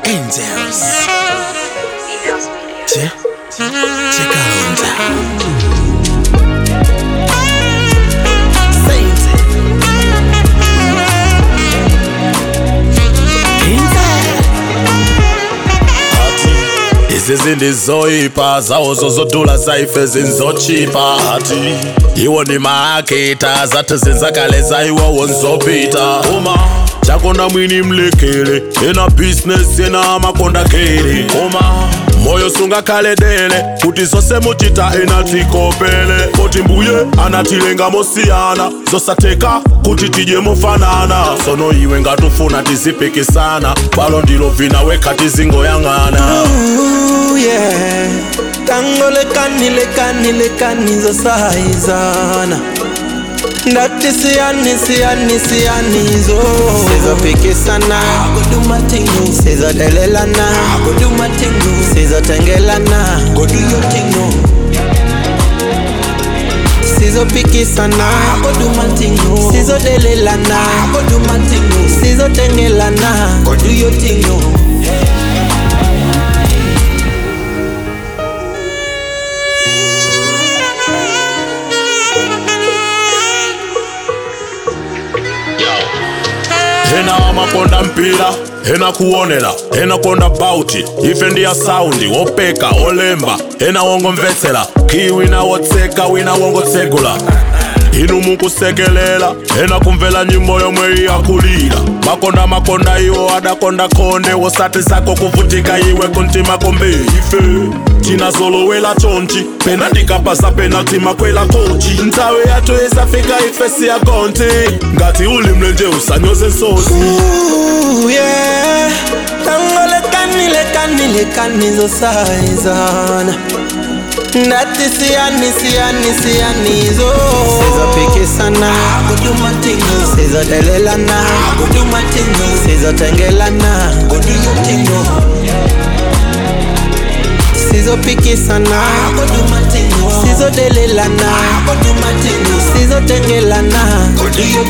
Angels. Che, Chikalonza. Saints. izi zindizoipa zawo zozodula zaife zinzochipa ati iwo ni maakita zati zinzakale zaiwowo nzopita uma chakona mwini mlekele ena bizinesi ena makondakeli uma moyo sungakhale dele kuti zose muchita ena tikopele poti mbuye anatilenga mosiyana zosatheka kuti tidye mofanana sono iwe ngatufuna tizipikisana balo ndilo vina wekha tizingoyang'ana Ooh, yeah. Tango lekani lekani lekani zosaizana ndati siyani siyani siyani zo sizopikisana sizodelelana sizotengelana sizopikisana sizodelelana sizotengelana ena wamakonda mpira ena kuonera ena konda bauti ife ndiya saundi wopeka olemba ena wongomvetsera kii wina wotseka wina wongotsegula inu mukusekelela ena kumvera nyimbo yomwe iyakulira makonda makonda iwo adakonda konde wosati zako kuvutika iwe kuntima kombe ife tinazolowela chonchi pena ndikapasa penalti makwela kochi ntsawe yathu isafika ife siyakonti ngati uli mlenje usanyoze nsosi Ooh, yeah. Tango lekani lekani lekani zosaizana ndati siyani siyani siyani zo sizopikisana sizodelelana sizotengelana sizopikisana sizodelelana sizotengelana